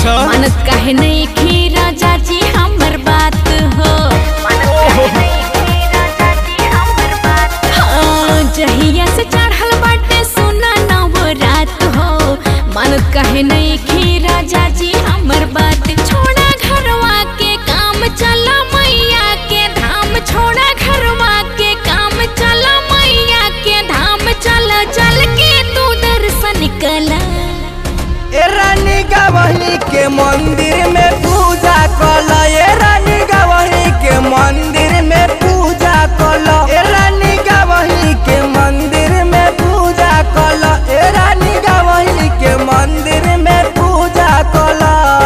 अच्छा मानत काहे नहीं खी राजा जी हमर बात हो हाँ, जहिया से चढ़ल बाटे सुना नव रात हो मानत काहे नहीं खी राजा जी हमर बात छोड़ा घरवा के काम चला मैया के धाम छोड़ा घरवा के काम चला मैया के धाम चल चल के तू दर्शन कला ए रानी गवही के मंदिर में पूजा कल ए रानी गवही के मंदिर में पूजा कल ए रानी गवही के मंदिर में पूजा कल ए रानी गवही के मंदिर में पूजा कल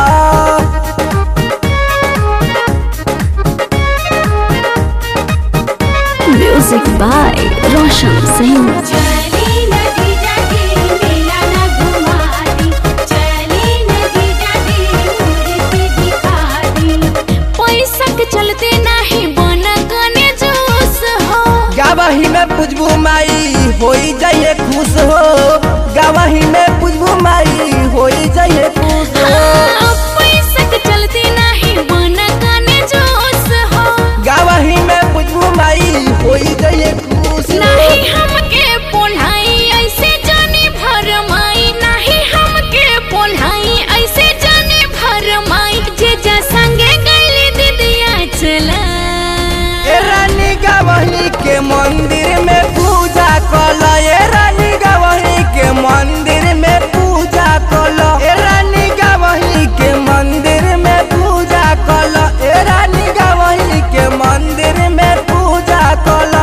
म्यूजिक बाय रोशन सिंह चली नदी जाके मेला ना घुमाती चली नदी जाके मूर्ति दिखाती पैसा के चलते नहीं बना गने जोश हो गवही में पुजबू माई होई जाइए खुश हो गवही में पुजबू माई होई जाइए खुश हो हाँ, पैसा के चलते नहीं बना गने जोश हो गवही में पुजबू माई होई जाइए खुश हो नहीं हमके पोल्हाई ऐसे जाने भरमाई नहीं हमके पोल्हाई ऐसे जाने भरमाई जे जा संगे गईली दीदिया चला ए रानी गवही के मंदिर में पूजा कल ए रानी गवही के मंदिर में पूजा कल ए रानी गवही के मंदिर में पूजा कल ए रानी गवही के मंदिर में पूजा कल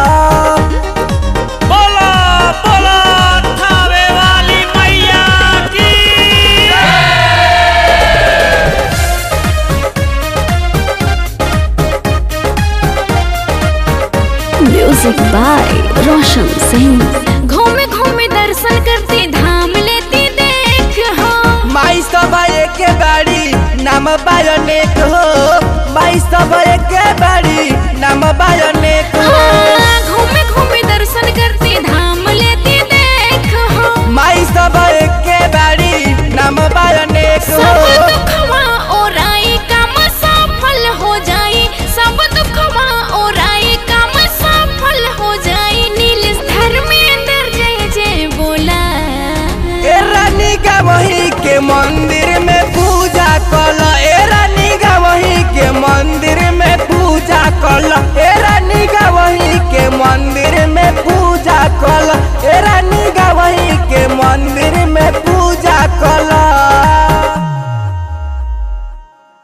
बोला बोला थावे वाली मैया की म्यूजिक बाय रोशन सिंह घूमे घूमे दर्शन करते धाम लेती देख हो माई सब एक बाड़ी नाम बायनेक हो माई सब एक बाड़ी नाम बायनेक हो हाँ, घूमे घूमे दर्शन करते धाम लेती देख हो माई सब एक बाड़ी नाम बायनेक सब हो दुखवा ओराई काम सफल हो जाई सब दुखवा ओराई काम सफल हो जाई नील धर्मेंद्र जय जय बोला ए रानी गवही के मंदिर में पूजा कल ए रानी गवही के मंदिर में पूजा कल ए रानी गवही के मंदिर में पूजा कल ए रानी गवही के मंदिर